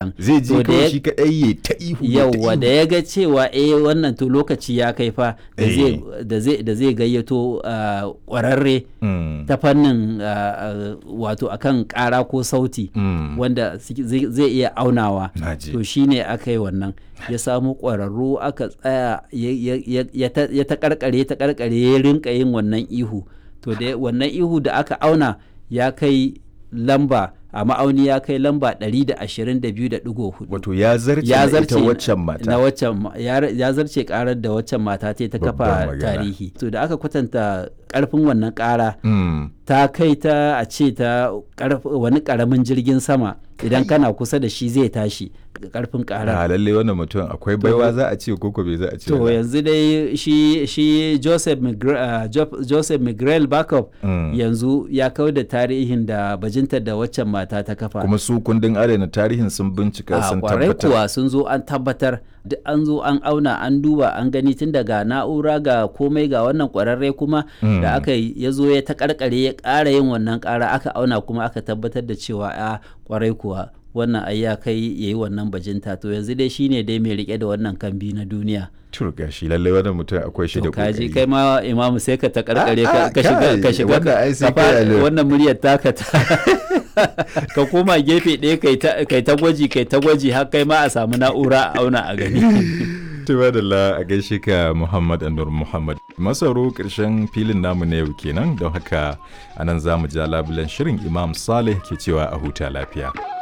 wannan zai je To da kawai ya- shi kadai ya ta ihu ya ta yauwa da ihu. ya ga cewa eh wannan to lokaci ya kai fa da Eh. zai da zai da zai gayyato ah, kwararre Mm, ta fannin ah, ah, wato akan kara ko sauti mm, wanda suke- zai zai iya aunawa naji. to shine aka yi wannan ya samu ƙwararru aka tsaya ya- ya- ya- ya ta- ya ta karkare ta karkare ya rinka yin wannan ihu to da wannan ihu da aka auna ya kai lamba a ma'auni ya kai lamba 122.4 wato ya zarce ya na zarce ita waccan mata na waccan ma- ya ya zarce karar da waccan mata ta yi ta Babban kafa magana. tarihi to da aka kwatanta karfin wannan kara Mm, ta kai ta a ce ta karf- wani karamin jirgin sama idan kana kusa da shi zai tashi karfin kara a lalle wannan mutum akwai baiwa za a ce koko bai za a ce to ba. yanzu dai shi shi Joseph Migre, uh, Jo- Joseph Miguel Backup Mm. yanzu ya kau da tarihin da bajintar da waccan mata ta kafa kuma su kundin adana tarihin sun bincika a sun kwarai tabbatar kuwa sun zo an tabbatar duk an zo an auna an duba an gani tun daga na'ura ga komai ga wannan kwararre kuma Mm. da aka yi ya zo ya ta karkare ya ƙara yin wannan ƙara aka auna kuma aka tabbatar da cewa a kwarai kuwa wannan ai ya kai ya yi wannan bajinta to yanzu dai shine dai mai rike da wannan kambi na duniya turga shi lalle wannan mutum akwai shi da to kaji kokari kai ma imamu sai ka ta karkare Ah, ka ah, ka shiga kai, ka shiga wannan ai sai ka fara- kai alert. wannan muryar taka ta ka koma gefe ɗaya kai ta kai ta gwaji kai ta gwaji har kai ma a samu na'ura a auna a gani Tuba da la a gaishe ka Muhammad Anur Muhammad. Masaro ƙarshen filin namu na yau kenan don haka anan za mu ja labulen shirin Imam Saleh ke cewa a huta lafiya.